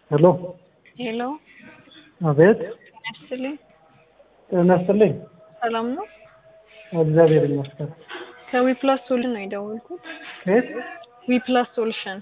ሄሎ ሄሎ አቤት ያስልኝ ጤና ይስጥልኝ ሰላም ነው። እግዚአብሔር ይመስገን ከዊፕላስ ሶሉሽን ነው የደወልኩት። ከየት ዊፕላስ ሶሉሽን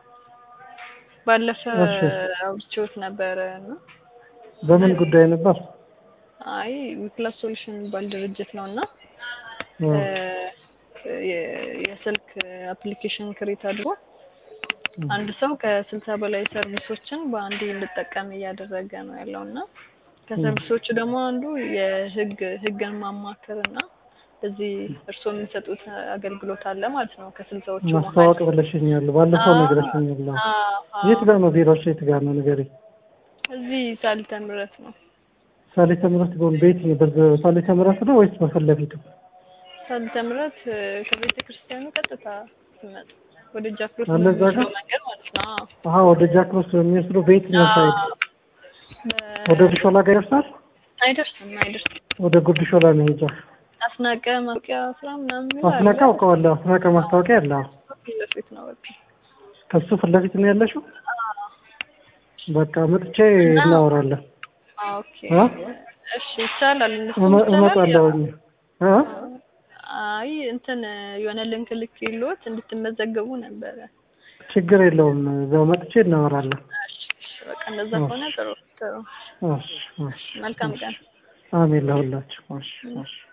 ባለፈ እሺ። አውርቼዎት ነበረ እና በምን ጉዳይ ነበር አይ ዊፕላስ ሶሉሽን የሚባል ድርጅት ነው እና እ፣ የ- የስልክ አፕሊኬሽን ክሬት አድርጎ አንድ ሰው ከስልሳ በላይ ሰርቪሶችን በአንዴ እንድጠቀም እያደረገ ነው ያለው እና ከሰርቪሶቹ ደግሞ አንዱ የህግ ህግን ማማከር እና እዚህ እርስዎ የሚሰጡት አገልግሎት አለ ማለት ነው። ከስልሳዎቹ ማስታወቅ ብለሽኛል ባለፈው ነግረሽኛል የት ጋር ነው ቢሮሽ የት ጋር ነው ንገሪኝ እዚህ ሳልተ ምሕረት ነው። ሳሊተ ምሕረት ጎን ቤት ነው በዛ- ሳሊተ ምሕረት ነው ወይስ በፊት ለፊቱ ሳልተ ምሕረት ከቤተ ክርስቲያኑ ቀጥታ ስመጥ ወደ ጃክሮስ አለ እዛ ጋር? የሚወስደው መንገድ ማለት ነው። አዎ። አሀ ወደ ጃክሮስ የሚወስደው ቤት ነው ሳይድ በ- ወደ ጉድ ሾላ ጋር ይደርሳል አይደርስም አይደርስም። ወደ ጉድ ሾላ መሄጃ አስናቀ ማውቂያ ስራ ምናምን የሚል አስናቀ አለ። አውቀዋለሁ አስናቀ ማስታወቂያ አለ አዎ። ፊት ለፊት ነው በቃ። ከሱ ፊት ለፊት ነው ያለሽው በቃ መጥቼ እና- እናወራለን ኦኬ እ? እሺ ይቻላል። እነሱ እመ- ይቻላል። እመጣለሁኝ እ? አይ እንትን የሆነ ልንክ ልክ የለዎት እንድትመዘገቡ ነበረ። ችግር የለውም እዛው መጥቼ እናወራለን እሺ እሺ፣ በቃ እንደዛ ከሆነ ጥሩ ጥሩ። እሺ እሺ መልካም ቀን። አሜን ለሁላችሁ እሺ እሺ